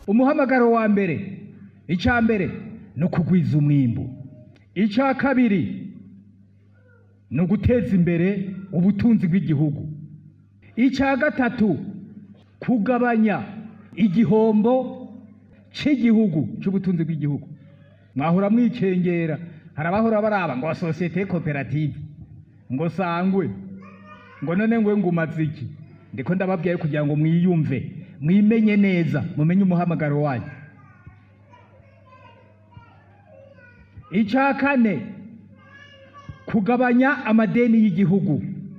umuhamagaro wa mbere icya mbere ni ukugwiza umwimbu icya kabiri ni uguteza imbere ubutunzi bw'igihugu icya gatatu kugabanya igihombo cy'igihugu cy'ubutunzi bw'igihugu mwahora mwicengera hari abahora baraba ngo sosiyete koperative ngo sangwe ngo none ngwe ngumaze iki ndiko ndababwiye kugira ngo mwiyumve mwimenye neza mumenye umuhamagaro wanyu icya kane kugabanya amadeni y'igihugu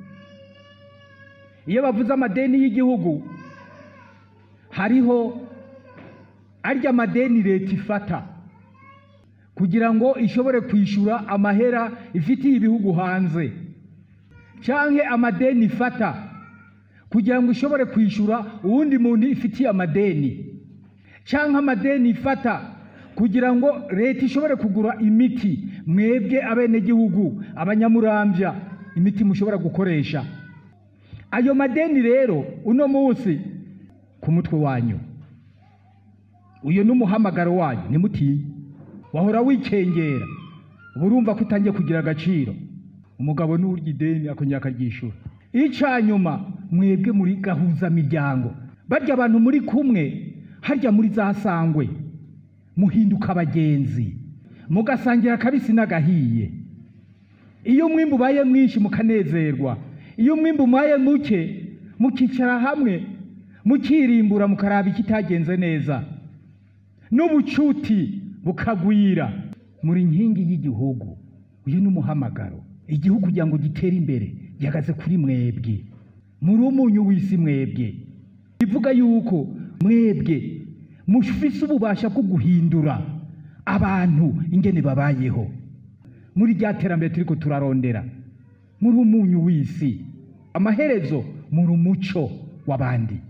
iyo bavuze amadeni y'igihugu hariho arya madeni leta ifata kugira ngo ishobore kwishyura amahera ifitiye ibihugu hanze cyangwa amadeni ifata kugira ngo ishobore kwishyura uwundi muntu ifitiye amadeni cyangwa amadeni ifata kugira ngo leta ishobore kugura imiti mwebwe abenegihugu abanyamurambya imiti mushobora gukoresha ayo madeni rero uno munsi ku mutwe wanyu uyu ni umuhamagaro wanyu ntimutinye wahora wikengera uba urumva ko utangiye kugira agaciro umugabo n'urya ideni akongera akaryishyura icya nyuma mwebwe muri gahuzamiryango barya abantu muri kumwe harya muri za sangwe muhinduka abagenzi mugasangira akabisi n'agahiye iyo umwimbu ubaye mwinshi mukanezerwa iyo umwimbu ubaye muke mukicara hamwe mukirimbura mukaraba ikitagenze neza n'ubucuti bukagwira muri nkingi y'igihugu uyu ni umuhamagaro igihugu kugira ngo gitere imbere gihagaze kuri mwebwe muri umunyu w'isi mwebwe bivuga yuko mwebwe mufise ububasha bwo guhindura abantu ingene babayeho muri rya terambere turiko turarondera muri umunyu w'isi amaherezo muri umuco w'abandi